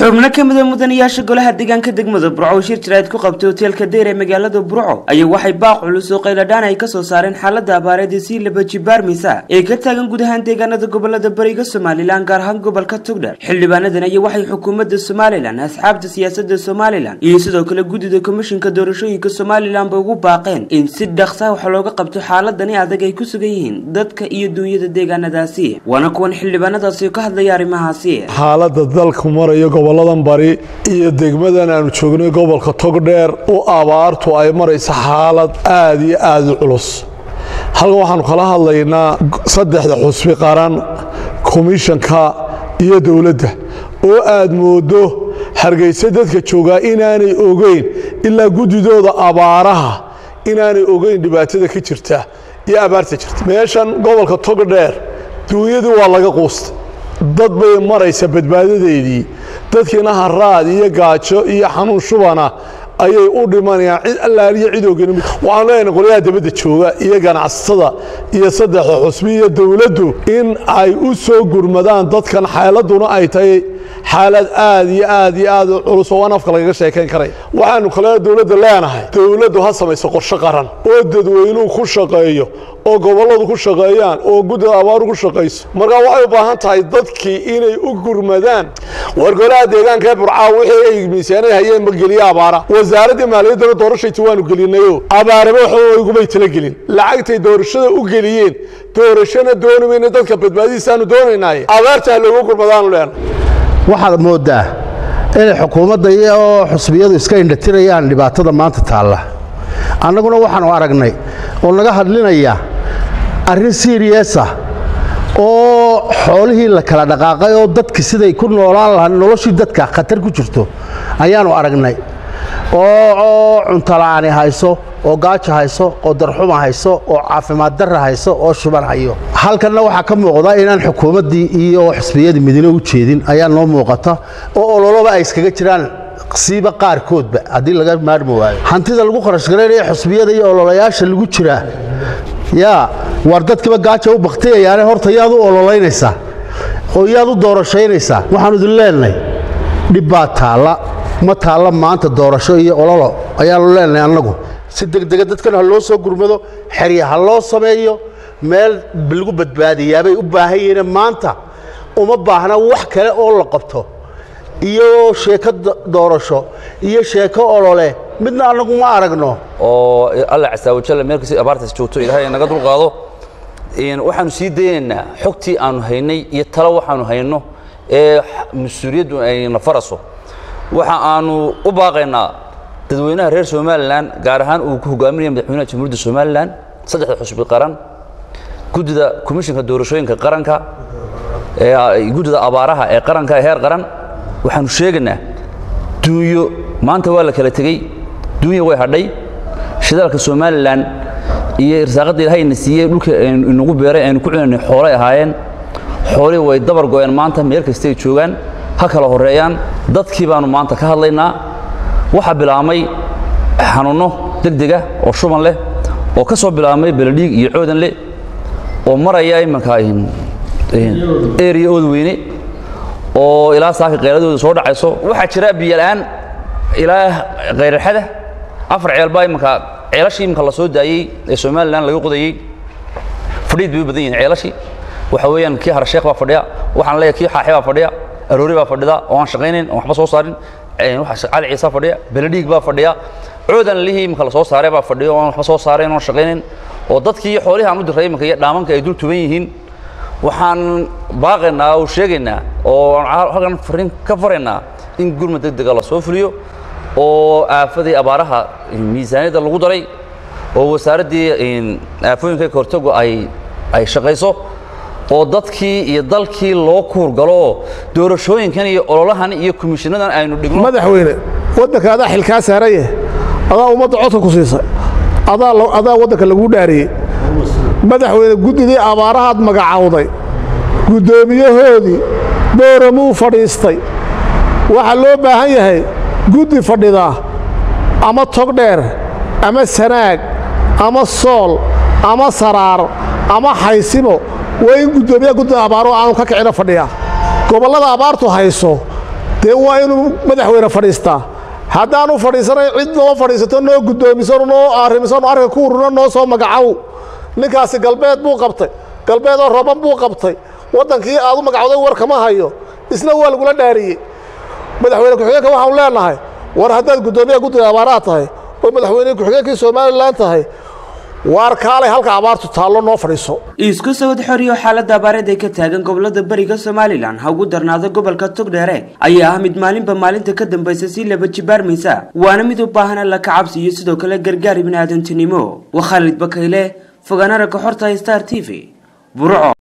xubno ka mida mudanayaasha golaha deegaanka degmada burco oo shir jiraad ku qabtay hoteelka deyr ee magaalada burco ayaa waxay baaq culus oo qayladhaan ay kasoo saareen xaalada abaareed ee sii laba jibaarmisa ee ka taagan guud ahaan deegaanada gobolada bariga somalilan gaar ahaan gobolka togdher xildhibaanadan ayaa waxay xukuumadda somalilan asxaabta siyaasada somalilan iyo sidoo kale guddida komishinka doorashooyinka somalilanba ugu baaqeen in si dhaqsa wax looga qabto xaaladani adag ay ku sugan yihiin dadka iyo duunyada deegaanadaasi waana kuwan xildhibaanadaasi ka hadlaya arrimahaasi xaaladda dalku marayo goboladan bari iyo degmadan aanu joognay gobolka togdheer u abaartu ay maraysa xaalad aad iyo aad u culus halkan waxaanu kala hadlaynaa saddexda xusbi qaran komishanka iyo dowladda oo aad moodo hargeysa dadka joogaa inaanay ogeyn ilaa guddidooda abaaraha inaanay ogeyn dhibaatada ka jirta iyo abaarta jirta meeshan gobolka togdheer duunyadii waa laga quustay dad bay maraysa badbaadadeedii dadkiina haraad iyo gaajo iyo xanuun shubana ayay u dhimanayaan cid allaaliyo cid ogan waxaan leenahay qolyaha dabadda jooga iyo ganacsatada iyo saddexda xusbi iyo dowladdu in ay u soo gurmadaan dadkan xaaladuna ay tahay xaalad aad iyo aad iyo aad u culus oo aan afka lagaga sheekayn karaya waxaanu kale dowladda leenahay dowladdu ha samayso qorshe qaran oo dadweynuhu ku shaqeeyo oo gobolladu ku shaqeeyaan oo guddida abaaru ku shaqayso markaa waxay u baahan tahay dadkii inay u gurmadaan war golaha deegaanka ee burcaa wixii ay miisaanay hayeen ma geliye abaara wasaaraddii maaliyaddana doorashaytii waanu gelinayo abaaraba waxba igumay talagelin lacagtay doorashada u geliyeen doorashana dooni mayna dadka badbaadihiisaanu doonaynaaye abaarta ha loogu gurmadaanu leenahay waxaad mooddaa inay xukuumadda iyo xusbiyadu iska indhatirayaan dhibaatada maanta taalla annaguna waxaanu aragnay oo naga hadlinaya arrin siiriyasa oo xoolihii la kala dhaqaaqay oo dadki siday ku noolaan lahaa noloshii dadka khatar ku jirto ayaanu aragnay oo cuntola'aani hayso oo gaajo hayso oo darxuma hayso oo caafimaad darra hayso oo shuban hayo halkanna waxaa ka muuqda inaan xukuumaddii iyo xusbiyadii midine u jeedin ayaa noo muuqata oo ololoba ay iskaga jiraan siiba qaarkoodba haddii laga maarmi waayo hantida lagu kharash garaynaya xusbiyada iyo ololayaasha lagu jiraa yaa waar dadkiiba gaaja u baktiyayaane horta yaad u ololaynaysaa oo yaad u doorashaynaysaa waxaanu idin leenahay dhib baa taalla ma taalla maanta doorasho iyo ololo ayaanu leenahay annagu si degdega dadkan ha loo soo gurmado xerya ha loo sameeyo meel lagu badbaadiyaabay u baahan yihiine maanta uma baahna wax kale oo la qabto iyo sheeko doorasho iyo sheeko olole midna annagu ma aragno oo alla casaawajalla meelkasi abaartaas joogto ilaahay naga dulqaado waxaanu sii daynaynaa xogtii aanu haynay iyo talo waxaanu hayno ee mas-uuliyaddu ayna faraso waxa aanu u baaqaynaa dadweynaha reer somalilan gaar ahaan uu ku hogaaminaya madaxweynaha jamhuuriyadda somalilan saddexda xusbi qaran guddida komishinka doorashooyinka qaranka guddida abaaraha ee qaranka ee heer qaran waxaanu sheegaynaa duunyo maanta waa la kala tegey duunya way hadhay shidaalka somalilan iyo irsaaqadda ilahayna siiyey dhulka inagu beeray aynu ku cunanay xoolay ahaayeen xoolihii way dabar go'een maanta meel kastay joogaan ha kala horreeyaan dadkii baanu maanta ka hadlaynaa waxaa bilaabmay xanuunno degdega oo shuban leh oo ka soo bilaabmay beledhiig iyo coodan leh oo maraya imanka eriya oodweyne oo ilaa saaka qayladooda soo dhacayso waxaa jira biyola'aan ilaa kayrarxada afar ceel baa imanka ceelashii imanka la soo daayey ee somalilan laga qodayey fadhiid bay u badan yihin ceelashii waxa weeyaan kii harasheekh baa fadhiya waxaan leeyahay kii xaaxe baa fadhiya aroori baa fadhida oo aan shaqaynayn oo waxba soo saarin cali ciisa fadhiya beledhiig baa fadhiya coodan lihii imanka la soo saaray baa fadhiya oo aan waxba soo saarayn oon shaqaynayn oo dadkii iyo xoolihii aan u diray imanka iyo dhaamanka ay dul tuban yihiin waxaan baaqaynaa oo sheegaynaa oo halkan fariin ka faraynaa in gurmad degdega la soo fuliyo oo aafadii abaaraha miisaaniyadda lagu daray oo wasaaraddii aafooyinka kahortagu ay ay shaqayso oo dadkii iyo dalkii loo kuurgalo oo doorashooyinkan iyo ololahan iyo komishinnadan aynu dhigno madaxweyne waddanka adaa xilkaa saaraye adaa ummadda codka ku siisay adaa waddanka laguu dhaariyey madaxweyne guddidii abaarahaad magacawday guddoomiyahoodii booramuu fadhiistay waxaa loo baahan yahay guddi fadhidaa ama togdheer ama sanaag ama sool ama saraar ama xaysimo waa in guddoomiyaha guddida abaaro aanu ka kicina fadhiya gobollada abaartu hayso dee waa inuu madaxweyne fadhiistaa haddaanu fadhiisanayn cid noo fadhiisato noo guddoomisano noo arrimisano arka ku ururno noo soo magacow ninkaasi galbeed buu qabtay galbeedoo roban buu qabtay waddankii aad u magacowday war kama hayo isna waa lagula dhaariyey madaxweyne ku-xigeenka waxaanu leenahay war haddaad guddoomiyaha guddiga abaaraha tahay oo madaxweyne ku-xigeenkii somalilan tahay waar kaalay halka abaartu taallo noo fadhiiso isku sawad xoriyo xaaladda abaareed ee ka taagan gobolada bariga somalilan ha ugu darnaado gobolka togdheere ayaa ah mid maalinba maalinta ka dambaysa si laba jibaarmaysa waana mid u baahan alla ka cabsi iyo sidoo kale gargaar ibni aadantinimo waa khaalid bakayle fogaanara ka xorta star t v burco